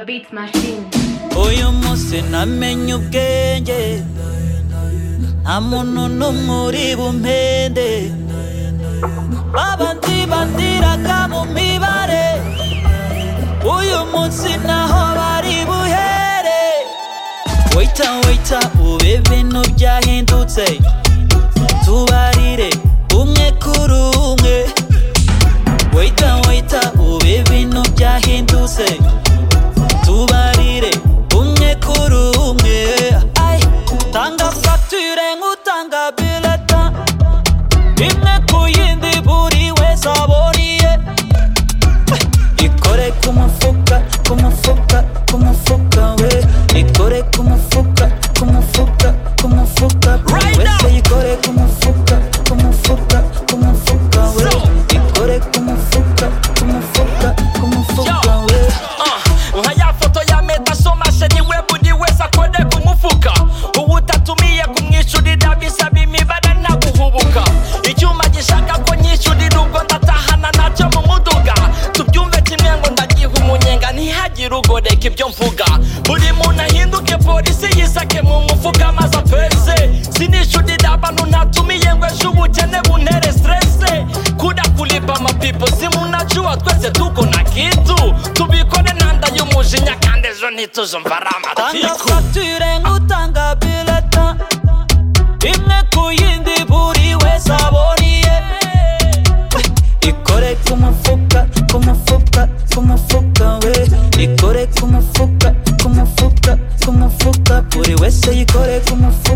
beats machine uyu munsi namenye ubwenge nta muntu n'umwe uri bumpende babandi bandiraga mu mibare uyu munsi naho bari buhere waita waita ubu ibintu byahindutse tubarire umwe kuri umwe waita waita ubu ibintu byahindutse tubarire umwe kuri umwe Ay, tanga fagitire nk'utanga bileta imwe ku yindi buri wese aboniye ikore ku mufuka ku mufuka ku mufuka we ikore ku mufuka ku mufuka ku mufuka buri wese ikore ku mufuka ku mufuka ku mufuka we ikore ku mufuka ku mufuka ku mufuka we Uh, nka ya foto ya meta somashe niwe buri wese akore ku mufuka uwo utatumiye kumwishyurira bisaba imibare naguhubuka icyuma gishaka ko nyishyurira ubwo ndatahana nacyo mu muduga tubyumve kimwe ngo ndagiha umunyenga ntihagire ugoreka ibyo mvuga buri muntu ahinduke polisi yisake mu mufuka maze apese sinishyurira abantu ntatumiye ngo ejo ubukene buntere stresse kuda kulipa amapipo simunajua twese tuko na kitu tubikore ntanda y'umujinya kandi ejo ntituzumva ari tanga amatiku fagitire nk'utanga bileta imwe ku yindi buri wese aboniye ikore ku mufuka ku mufuka ku mufuka we ikore ku mufuka ku mufuka ku mufuka buri wese yikore ku mufuka